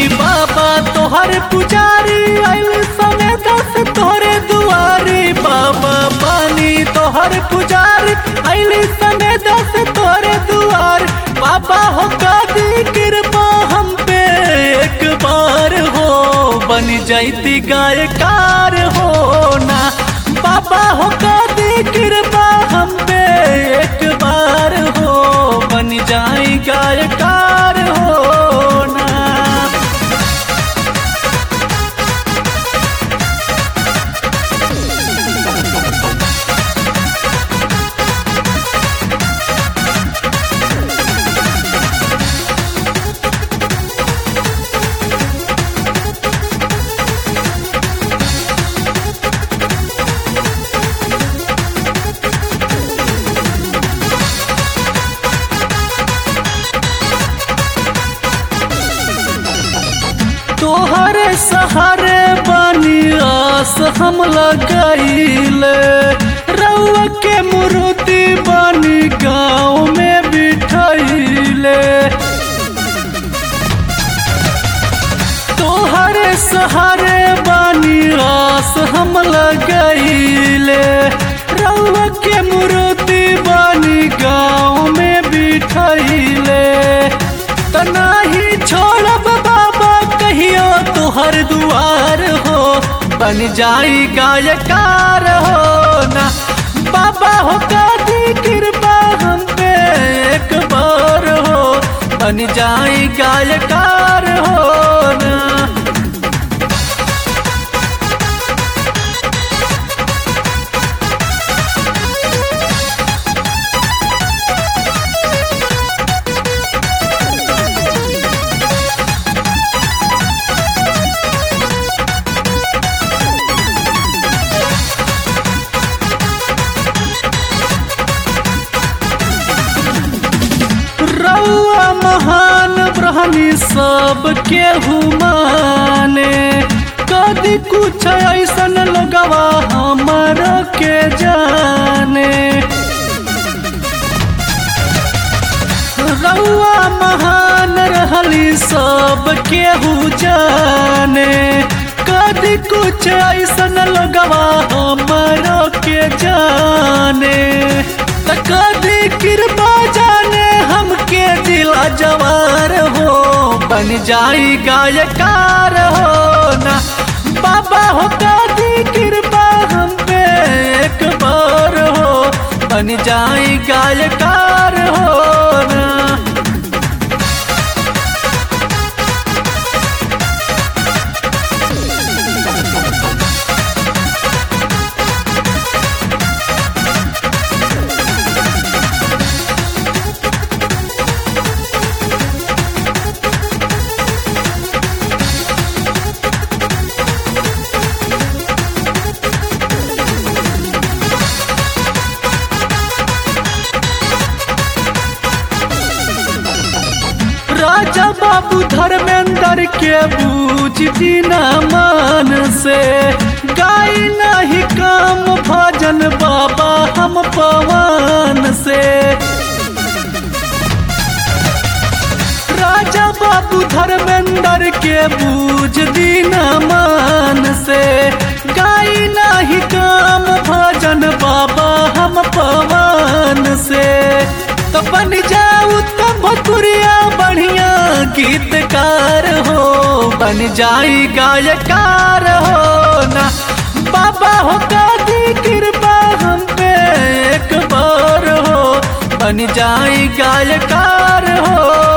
बाबा तोहर पुजारी आइल समय दस तोहरे दुआरी बाबा पानी तोहर पुजारी आइल समय दस तोहरे दुआर बाबा हो कादी कृपा हम पे एक बार हो बन जाती गायकार हो ना बाबा हो कादी कृपा हम पे एक बार हो बन जाई गायकार हो ना तोहरे सहारे बनी आस हम लगाइले रउआ के मूर्ति बनी गाँव में बिठाइले तोहरे सहारे बनी आस हम लगाइले रउआ के मूर्ति बनी गाँव में बिठाइले तनाही छोड़ब बाबा कहियो तुहर दुआर हो बन जाई गायकार हो ना बाबा हो कादी कृपा हम पे एक बार हो बन जाई गायकार हो ना रउआ महान ब्रह्मी सब केहू माने कदी कुछ ऐसन लोगवा हमर के जाने रउआ महान रहली सब केहू जाने कदी कुछ ऐसन लोगवा हमर के जाने त कदी कृपा जाने हमके जिला जवार हो बन जाई गायकार हो ना बाबा हो कदी कृपा हम पे एक बार हो बन जाई गायकार हो ना राजा बाबू धर्मेंद्र के बूझ दीना मान से गाय नहीं काम भजन बाबा हम पवन से राजा बाबू धर्मेंद्र के बूझ दीना मान से गाय नहीं काम भजन बाबा हम पवन से तो बन जाऊ तब भकुरिया बढ़िया गीतकार हो बन जाई गायकार हो ना बाबा हो दादी कृपा हम पे एक बार हो बन जाई गायकार हो